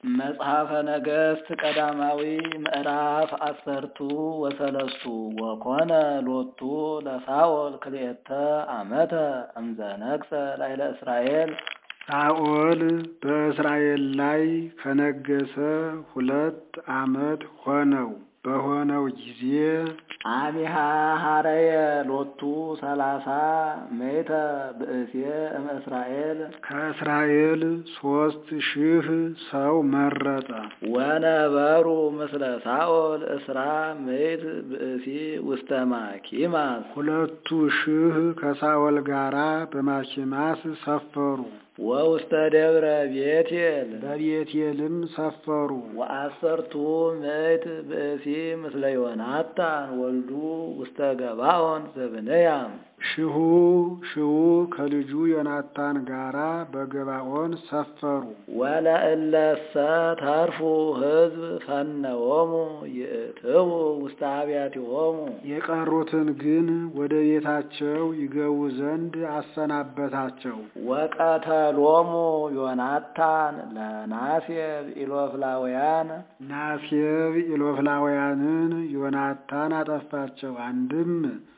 መጽሐፈ ነገሥት ቀዳማዊ ምዕራፍ አሰርቱ ወሰለስቱ ወኮነ ሎቱ ለሳኦል ክልኤተ ዓመተ እምዘ ነግሠ ላዕለ እስራኤል። ሳኦል በእስራኤል ላይ ከነገሰ ሁለት ዓመት ሆነው። በሆነው ጊዜ አሚሃ ሀረየ ሎቱ ሰላሳ ሜተ ብእሴ እምእስራኤል ከእስራኤል ሦስት ሺህ ሰው መረጠ። ወነበሩ ምስለ ሳኦል እስራ ምእት ብእሲ ውስተ ማኪማስ ሁለቱ ሺህ ከሳኦል ጋራ በማኪማስ ሰፈሩ። ወውስተ ደብረ ቤቴል በቤቴልም ሰፈሩ። ወአሰርቱ ምእት ብእሲ ምስለ ዮናታን ወልዱ ውስተ ገባኦን ዘብንያም ሺሁ ሺሁ ከልጁ ዮናታን ጋራ በገባኦን ሰፈሩ። ወለእለሰ ተርፉ ሕዝብ ፈነዎሙ ይእትዉ ውስተ አብያቲሆሙ የቀሩትን ግን ወደ ቤታቸው ይገቡ ዘንድ አሰናበታቸው። ወቀተሎሙ ዮናታን ለናሴብ ኢሎፍላውያን ናሴብ ኢሎፍላውያንን ዮናታን አጠፋቸው። አንድም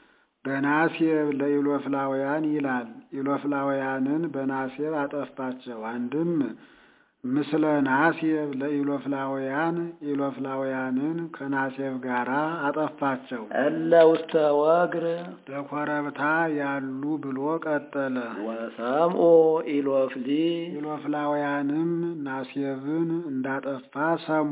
በናሴብ ለኢሎፍላውያን ይላል። ኢሎፍላውያንን በናሴብ አጠፋቸው። አንድም ምስለ ናሴብ ለኢሎፍላውያን ኢሎፍላውያንን ከናሴብ ጋራ አጠፋቸው። እለ ውስተ ወግር በኮረብታ ያሉ ብሎ ቀጠለ። ወሰምኡ ኢሎፍሊ ኢሎፍላውያንም ናሴብን እንዳጠፋ ሰሙ።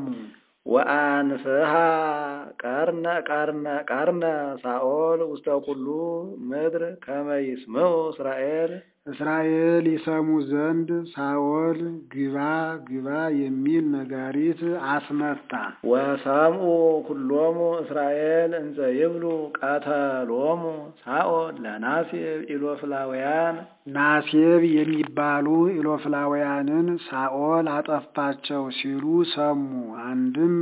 ወአንፍሃ ቀርነ ቀርነ ቀርነ ሳኦል ውስተ ኩሉ ምድር ከመ ይስምዑ እስራኤል እስራኤል ይሰሙ ዘንድ ሳኦል ግባ ግባ የሚል ነጋሪት አስመታ። ወሰምኡ ኩሎሙ እስራኤል እንዘ ይብሉ ቀተሎሙ ሳኦል ለናሴብ ኢሎፍላውያን ናሴብ የሚባሉ ኢሎፍላውያንን ሳኦል አጠፋቸው ሲሉ ሰሙ። አንድም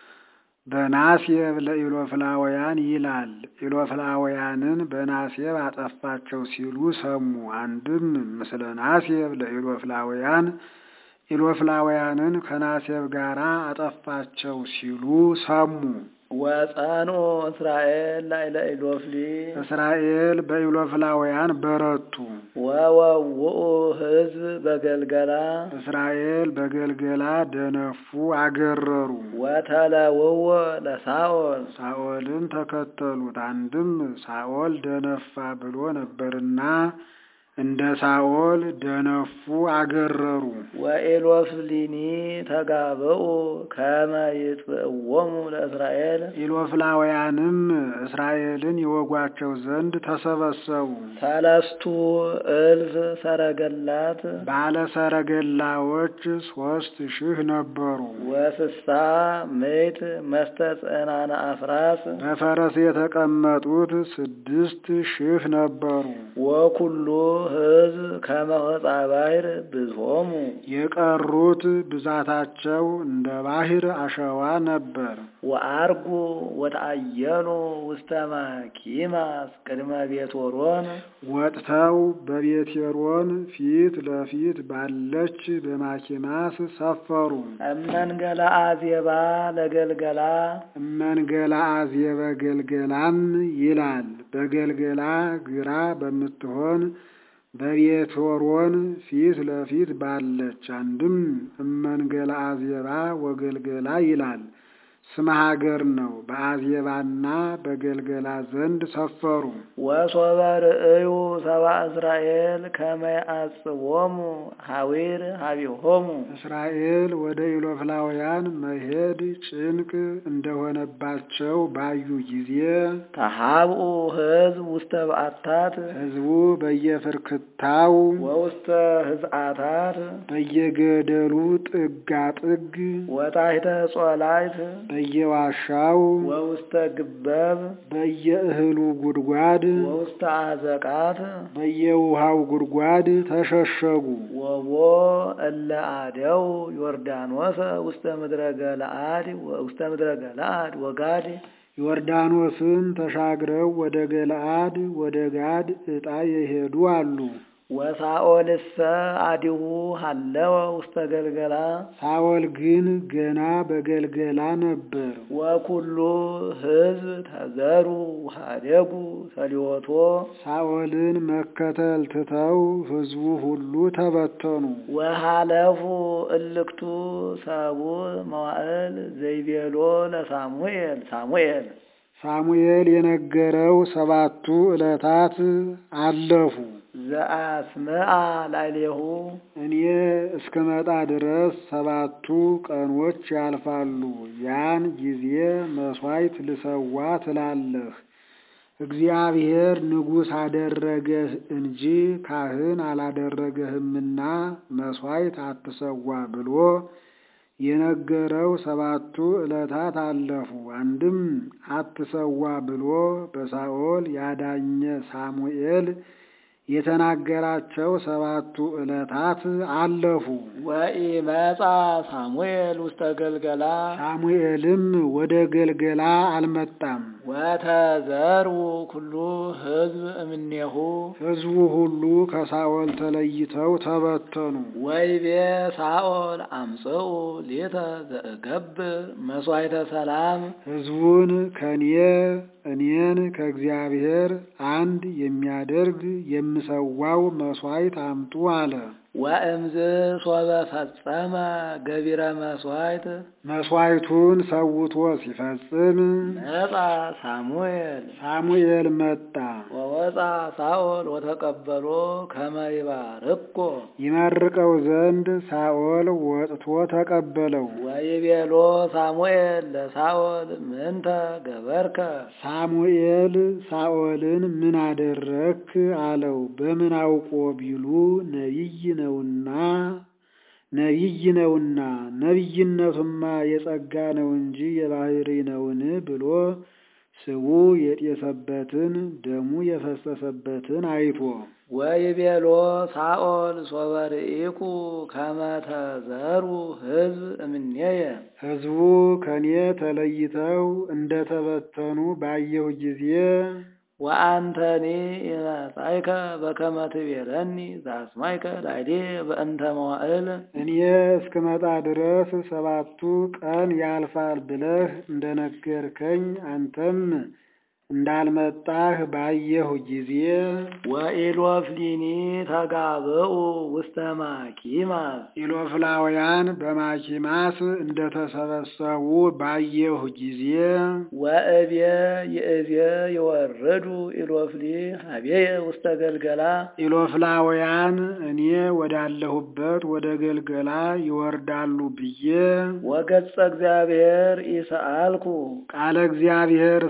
በናሴብ ለኢሎፍላውያን ይላል። ኢሎፍላውያንን በናሴብ አጠፋቸው ሲሉ ሰሙ። አንድም ምስለ ናሴብ ለኢሎፍላውያን ኢሎፍላውያንን ከናሴብ ጋራ አጠፋቸው ሲሉ ሰሙ። ወጸንኡ እስራኤል ላዕለ ኢሎፍሊ እስራኤል በኢሎፍላውያን በረቱ። ወወውኡ ሕዝብ በገልገላ እስራኤል በገልገላ ደነፉ፣ አገረሩ። ወተለውዎ ለሳኦል ሳኦልን ተከተሉት። አንድም ሳኦል ደነፋ ብሎ ነበርና እንደ ሳኦል ደነፉ፣ አገረሩ። ወኢሎፍሊኒ ተጋብኡ ከመ ይጥብእዎሙ ለእስራኤል ኢሎፍላውያንም እስራኤልን ይወጓቸው ዘንድ ተሰበሰቡ። ሰለስቱ እልፍ ሰረገላት ባለ ሰረገላዎች ሦስት ሺህ ነበሩ። ወስሳ ምእት መስተጽዕናነ አፍራስ በፈረስ የተቀመጡት ስድስት ሺህ ነበሩ። ወኩሉ ሕዝብ ከመ ሆጻ ባሕር ብዝሆሙ የቀሩት ብዛታቸው እንደ ባሕር አሸዋ ነበር። ወአርጉ ወተአየሉ ውስተ ማኪማስ ቅድመ ቤትሆሮን ወጥተው በቤቴሮን ፊት ለፊት ባለች በማኪማስ ሰፈሩ። እመንገላ አዜባ ለገልገላ እመንገላ አዜበ ገልገላም ይላል። በገልገላ ግራ በምትሆን በቤትሆሮን ፊት ለፊት ባለች። አንድም እመንገላ አዜባ ወገልገላ ይላል። ስመ ሀገር ነው። በአዜባና በገልገላ ዘንድ ሰፈሩ። ወሶበ ርእዩ ሰብአ እስራኤል ከመ ያዕጽቦሙ ሐዊር ሀቢሆሙ እስራኤል ወደ ኢሎፍላውያን መሄድ ጭንቅ እንደሆነባቸው ባዩ ጊዜ ተሃብኡ ሕዝብ ውስተ በዓታት ሕዝቡ በየፍርክታው ወውስተ ህዝአታት በየገደሉ ጥጋጥግ ወታሕተ ጾላይት በየዋሻው ወውስተ ግበብ በየእህሉ ጉድጓድ ወውስተ አዘቃት በየውሃው ጉድጓድ ተሸሸጉ። ወቦ እለ አደው ዮርዳኖስ ውስተ ምድረ ገለአድ ውስተ ምድረ ገለአድ ወጋድ ዮርዳኖስን ተሻግረው ወደ ገለአድ ወደ ጋድ ዕጣ የሄዱ አሉ። ወሳኦልሰ አዲሁ ሀለወ ውስተ ገልገላ ሳኦል ግን ገና በገልገላ ነበር። ወኩሉ ሕዝብ ተዘሩ ውሃደጉ ሰሊወቶ ሳኦልን መከተል ትተው ሕዝቡ ሁሉ ተበተኑ። ወሃለፉ እልክቱ ሰቡ መዋዕል ዘይቤሎ ለሳሙኤል ሳሙኤል ሳሙኤል የነገረው ሰባቱ ዕለታት አለፉ። ዘአስምአ ላዕሌሁ እኔ እስክመጣ ድረስ ሰባቱ ቀኖች ያልፋሉ። ያን ጊዜ መሥዋዕት ልሰዋ ትላለህ። እግዚአብሔር ንጉሥ አደረገህ እንጂ ካህን አላደረገህምና መሥዋዕት አትሰዋ ብሎ የነገረው ሰባቱ ዕለታት አለፉ። አንድም አትሰዋ ብሎ በሳኦል ያዳኘ ሳሙኤል የተናገራቸው ሰባቱ ዕለታት አለፉ። ወኢመጻ ሳሙኤል ውስተ ገልገላ ሳሙኤልም ወደ ገልገላ አልመጣም። ወተዘሩ ኩሉ ሕዝብ እምኔሁ ሕዝቡ ሁሉ ከሳኦል ተለይተው ተበተኑ። ወይቤ ሳኦል አምጽኡ ሌተ ዘእገብር መሥዋዕተ ሰላም ሕዝቡን ከኔ እኔን ከእግዚአብሔር አንድ የሚያደርግ የምሰዋው መሥዋዕት አምጡ አለ። ወእምዝ ሶበ ፈጸመ ገቢረ መሥዋዕት መሥዋዕቱን ሰውቶ ሲፈጽም መጻ ሳሙኤል ሳሙኤል መጣ። ወወፃ ሳኦል ወተቀበሎ ከመ ይባርኮ ይመርቀው ዘንድ ሳኦል ወጥቶ ተቀበለው። ወይቤሎ ሳሙኤል ለሳኦል ምንተ ገበርከ ሳሙኤል ሳኦልን ምን አደረክ አለው። በምን አውቆ ቢሉ ነቢይ ነውና ነቢይ ነውና ነቢይነቱማ የጸጋ ነው እንጂ የባህሪ ነውን ብሎ ስቡ የጤሰበትን ደሙ የፈሰሰበትን አይቶ ወይቤሎ ሳኦል ሶበ ርኢኩ ከመ ተዘሩ ሕዝብ እምኔየ ሕዝቡ ከኔ ተለይተው እንደተበተኑ ባየሁ ጊዜ ወአንተኒ ኢመጻእከ በከመ ትቤለኒ ዘአስማይከ ላዕሌ በእንተ መዋዕል እኔ እስክመጣ ድረስ ሰባቱ ቀን ያልፋል ብለህ እንደነገርከኝ አንተም እንዳልመጣህ ባየሁ ጊዜ ወኢሎፍሊኒ ተጋብኡ ውስተ ማኪማስ ኢሎፍላውያን በማኪማስ እንደተሰበሰቡ ባየሁ ጊዜ ወእብየ ይእብየ ይወርዱ ኢሎፍሊ ሀቤየ ውስተ ገልገላ ኢሎፍላውያን እኔ ወዳለሁበት ወደ ገልገላ ይወርዳሉ ብዬ ወገጸ እግዚአብሔር ኢሰአልኩ ቃለ እግዚአብሔር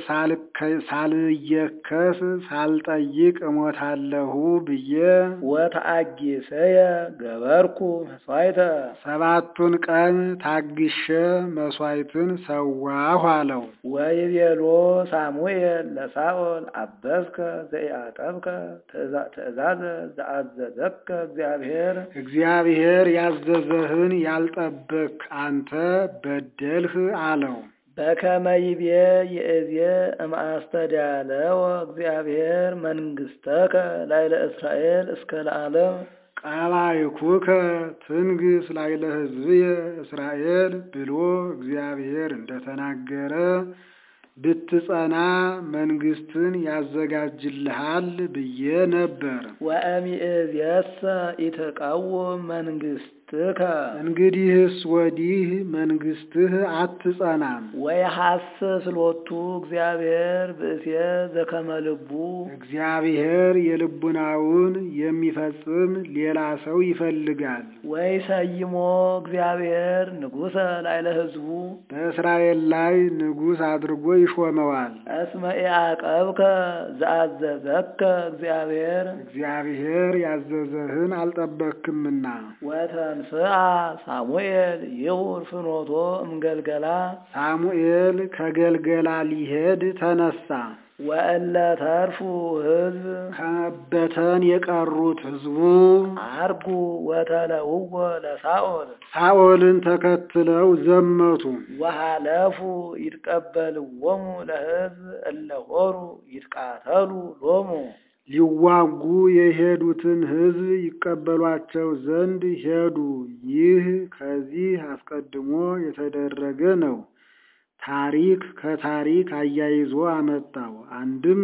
ሳልየከስ ሳልጠይቅ እሞታለሁ ብዬ ወተአጊሰየ ገበርኩ መስዋዕተ ሰባቱን ቀን ታግሼ መሥዋዕትን ሰዋሁ አለው። ወይቤሎ ሳሙኤል ለሳኦል አበስከ ዘኢአቀብከ ትእዛዘ ዘአዘዘከ እግዚአብሔር እግዚአብሔር ያዘዘህን ያልጠበቅ አንተ በደልህ አለው። በከመ ይቤ ይእዜ እምአስተዳለወ እግዚአብሔር መንግሥተከ ላዕለ እስራኤል እስከ ለዓለም ቃላይኩከ ትንግስ ላዕለ ሕዝብየ እስራኤል ብሎ እግዚአብሔር እንደተናገረ ብትጸና መንግስትን ያዘጋጅልሃል ብዬ ነበር። ወእምይእዜሰ ኢትቀውም መንግሥትከ እንግዲህስ ወዲህ መንግስትህ አትጸናም። ወየሐስስ ሎቱ እግዚአብሔር ብእሴ ዘከመ ልቡ እግዚአብሔር የልቡናውን የሚፈጽም ሌላ ሰው ይፈልጋል። ወይሰይሞ እግዚአብሔር ንጉሠ ላዕለ ሕዝቡ በእስራኤል ላይ ንጉሥ አድርጎ ይሾመዋል። እስመ ኢዐቀብከ ዘአዘዘከ እግዚአብሔር እግዚአብሔር ያዘዘህን አልጠበክምና ወተንስአ ሳሙኤል ይሁር ፍኖቶ እምገልገላ ሳሙኤል ከገልገላ ሊሄድ ተነሳ። ወእለ ተርፉ ሕዝብ ከመበተን የቀሩት ሕዝቡ አርጉ ወተለውዎ ለሳኦል ሳኦልን ተከትለው ዘመቱ። ወሃለፉ ይትቀበልዎሙ ለሕዝብ እለ ሆሩ ይትቃተሉ ሎሙ ሊዋጉ የሄዱትን ሕዝብ ይቀበሏቸው ዘንድ ሄዱ። ይህ ከዚህ አስቀድሞ የተደረገ ነው። ታሪክ ከታሪክ አያይዞ አመጣው። አንድም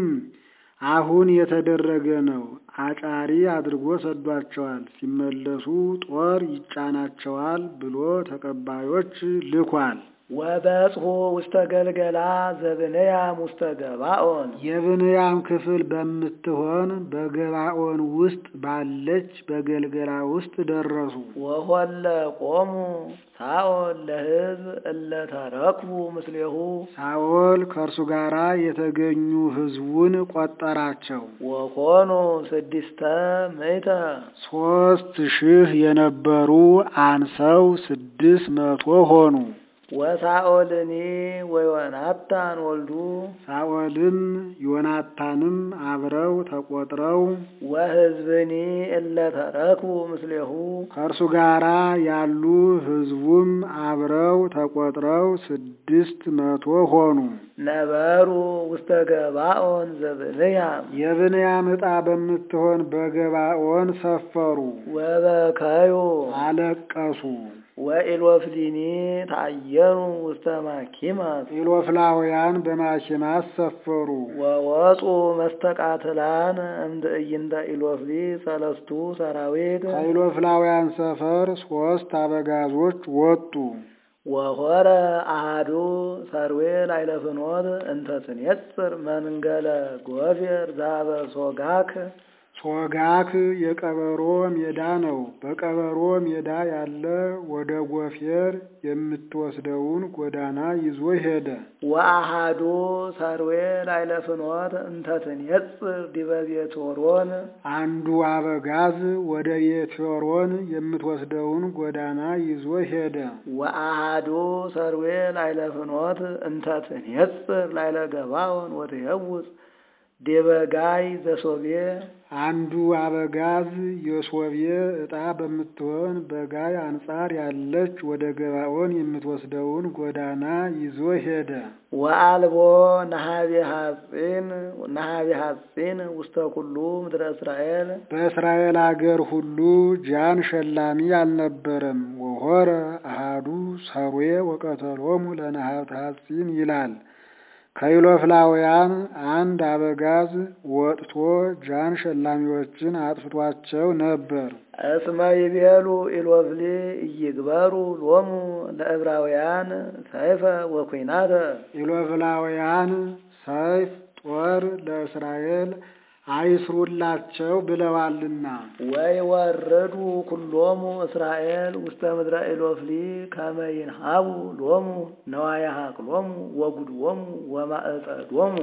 አሁን የተደረገ ነው። አጫሪ አድርጎ ሰዷቸዋል። ሲመለሱ ጦር ይጫናቸዋል ብሎ ተቀባዮች ልኳል። ወበጽሑ ውስተ ገልገላ ዘብንያም ውስተ ገባኦን የብንያም ክፍል በምትሆን በገባኦን ውስጥ ባለች በገልገላ ውስጥ ደረሱ። ወሆለ ቆሙ ሳኦል ለሕዝብ እለ ተረክቡ ምስሌሁ ሳኦል ከእርሱ ጋር የተገኙ ሕዝቡን ቆጠራቸው። ወኮኑ ስድስተ ምእተ ሦስት ሺህ የነበሩ አንሰው ስድስት መቶ ሆኑ። ወሳኦልኒ ወዮናታን ወልዱ ሳኦልም ዮናታንም አብረው ተቆጥረው ወሕዝብኒ እለ ተረክቡ ምስሌሁ ከእርሱ ጋር ያሉ ሕዝቡም አብረው ተቆጥረው ስድስት መቶ ሆኑ። ነበሩ ውስተ ገባኦን ዘብንያም የብንያም ዕጣ በምትሆን በገባኦን ሰፈሩ፣ ወበከዩ አለቀሱ። ወኢሎፍሊኒ ታየኑ ውስተ ማኪማስ ኢሎፍላውያን በማኪማስ ሰፈሩ። ወወፁ መስተቃትላን እምትዕይንተ ኢሎፍሊ ሰለስቱ ሰራዊት ከኢሎፍላውያን ሰፈር ሦስት አበጋዞች ወጡ። ወሆረ አሃዱ ሰርዌ ላዕለ ፍኖት እንተ ትኔጽር መንገለ ጎፌር ዛበ ሶጋክ ሶጋክ የቀበሮ ሜዳ ነው። በቀበሮ ሜዳ ያለ ወደ ጎፌር የምትወስደውን ጎዳና ይዞ ሄደ። ወአሃዱ ሰርዌ ላዕለ ፍኖት እንተ ትኔጽር ዲበ ቤትሖሮን አንዱ አበጋዝ ወደ ቤትሖሮን የምትወስደውን ጎዳና ይዞ ሄደ። ወአሃዱ ሰርዌ ላዕለ ፍኖት እንተ ትኔጽር ላዕለ ገባኦን ወትሄውፅ ዲበ ጋይ ዘሶቤ አንዱ አበጋዝ የሶቤ ዕጣ በምትሆን በጋይ አንጻር ያለች ወደ ገባኦን የምትወስደውን ጎዳና ይዞ ሄደ። ወአልቦ ነሃቤ ሐጺን ነሃቤ ሐጺን ውስተ ኩሉ ምድረ እስራኤል በእስራኤል አገር ሁሉ ጃን ሸላሚ አልነበረም። ወሆረ አሃዱ ሰርዌ ወቀተሎሙ ለነሃብተ ሐጺን ይላል። ከኢሎፍላውያን አንድ አበጋዝ ወጥቶ ጃን ሸላሚዎችን አጥፍቷቸው ነበር። እስመ ይቤሉ ኢሎፍሊ እይግበሩ ሎሙ ለዕብራውያን ሰይፈ ወኩናተ ኢሎፍላውያን ሰይፍ ጦር ለእስራኤል አይስሩላቸው ብለዋልና ወይ ወረዱ ኩሎሙ እስራኤል ውስተ ምድረ ኢሎፍሊ ከመ ይንሃቡ ሎሙ ነዋየ ሀቅሎሙ ወጉድዎሙ ወማዕጸዶሙ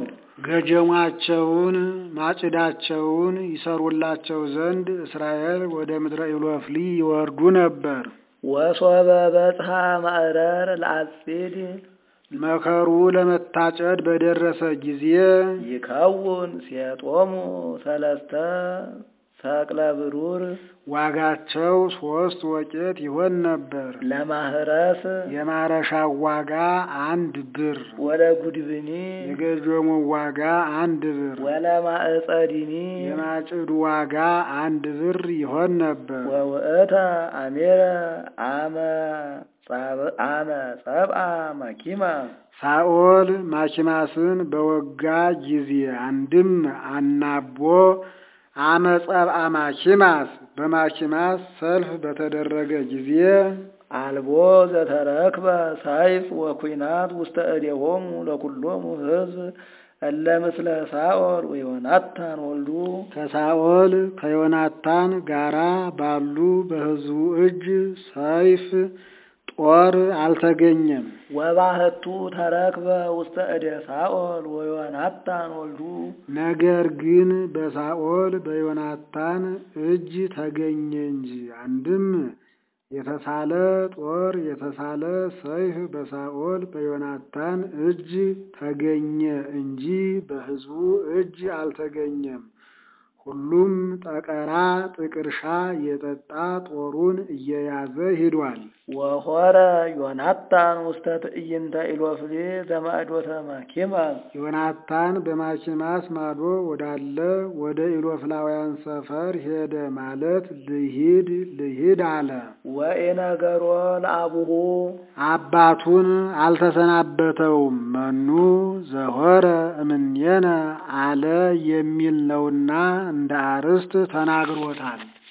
ገጀሟቸውን ማጭዳቸውን ይሰሩላቸው ዘንድ እስራኤል ወደ ምድረ ኢሎፍሊ ይወርዱ ነበር። ወሶበ በጽሐ ማዕረር ለአጺድ መከሩ ለመታጨድ በደረሰ ጊዜ ይከውን ሴጦሙ ሰለስተ ሰቅለ ብሩር ዋጋቸው ሶስት ወቄት ይሆን ነበር። ለማህረስ የማረሻው ዋጋ አንድ ብር፣ ወለ ጉድብኒ የገጀሙ ዋጋ አንድ ብር፣ ወለማዕጸዲኒ የማጭዱ ዋጋ አንድ ብር ይሆን ነበር። ወውእተ አሜረ አመ አመ ጸብአ ማኪማ ሳኦል ማኪማስን በወጋ ጊዜ አንድም አናቦ አመጸብአ ማኪማስ በማኪማስ ሰልፍ በተደረገ ጊዜ አልቦ ዘተረክበ ሳይፍ ወኩናት ውስተ እዴሆሙ ለኩሎሙ ሕዝብ እለ ምስለ ሳኦል ወዮናታን ወልዱ ከሳኦል ከዮናታን ጋራ ባሉ በሕዝቡ እጅ ሰይፍ ጦር አልተገኘም። ወባህቱ ተረክበ ውስተ እደ ሳኦል ወዮናታን ወልዱ ነገር ግን በሳኦል በዮናታን እጅ ተገኘ እንጂ አንድም የተሳለ ጦር የተሳለ ሰይፍ በሳኦል በዮናታን እጅ ተገኘ እንጂ በሕዝቡ እጅ አልተገኘም። ሁሉም ጠቀራ ጥቅርሻ የጠጣ ጦሩን እየያዘ ሂዷል። ወሆረ ዮናታን ውስተ ትዕይንተ ኢሎፍሌ ዘማእዶተ ማኪማስ ዮናታን በማኪማስ ማዶ ወዳለ ወደ ኢሎፍላውያን ሰፈር ሄደ ማለት ልሂድ ልሂድ አለ። ወኢነገሮ ለአቡሁ አባቱን አልተሰናበተውም። መኑ ዘሆረ እምኔነ አለ የሚል ነውና እንደ አርስት ተናግሮታል።